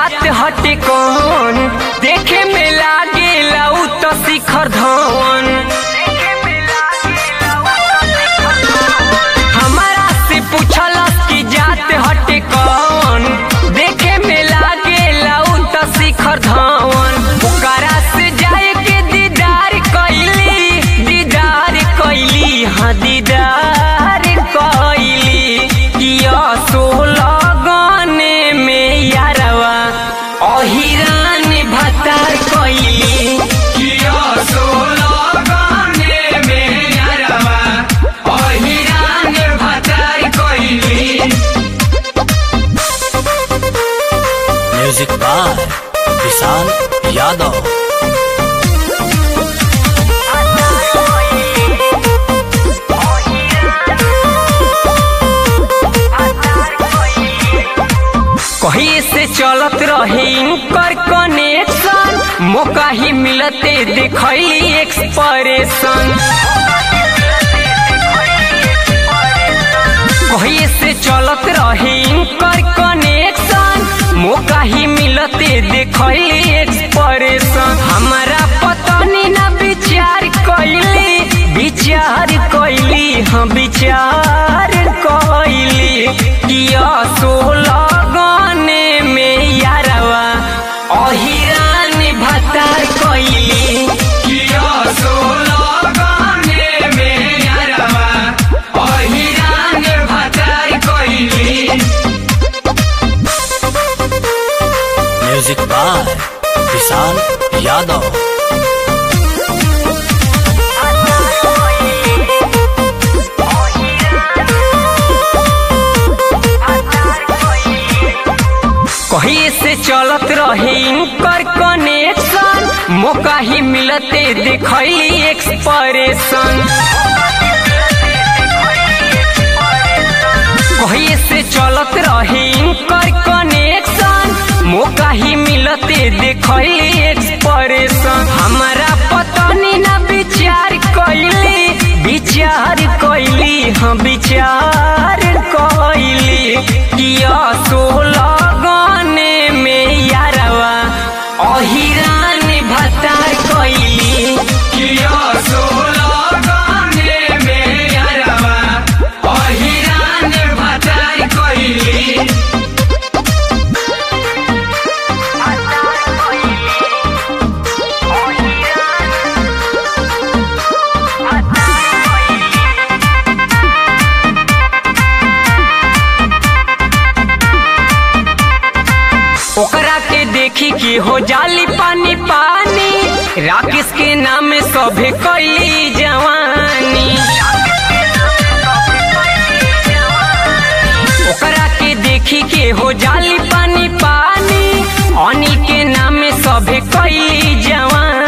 जात हटे कौन देखे में लागे लाऊ तो शिखर धवन हमारा से पूछल कि जात हटे कौन देखे में लागे लाऊ तो शिखर धवन ओकरा से जाए के दीदार कैली दीदार कैली हाँ दीदार कैली किया सोलह गाने में यारवा अहिरान भतार कैली किया सोलह गाने में यारवा अहिरान भतार कैली म्यूजिक बाय विशाल यादव कहीं से चलत रहे इनकर कनेक्शन मौका ही मिलते देखली एक्सप्रेशन कहीं से चलत रहे इनकर कनेक्शन मौका ही मिलते देखली एक्सप्रेशन हमारा पतनी ना विचार कैली विचार कैली हम विचार कैली किया सोलह गाने में यारवा अहिरान भतार कैली किया सोलह गाने में यारवा अहिरान भतार कैली म्यूजिक बाय विशाल यादव कहीं से चलत रहे इनकर कनेक्शन मौका ही मिलते देखली एक्सप्रेशन कहीं से चलत रहे इनकर कनेक्शन मौका ही मिलते देखली एक्सप्रेशन हमारा पतनी ना विचार कैली विचार कैली हम विचार कैली किया सोलह गाने में यारवा अहिरान भतार कैली किया सोलह गाने में यारवा अहिरान भतार कैली ओकरा के देखी कि हो जाली पानी पानी राकेश के नाम सभे कैली जवानी ओकरा के देखी के हो जाली पानी पानी अनिल के नाम सभे कैली जवानी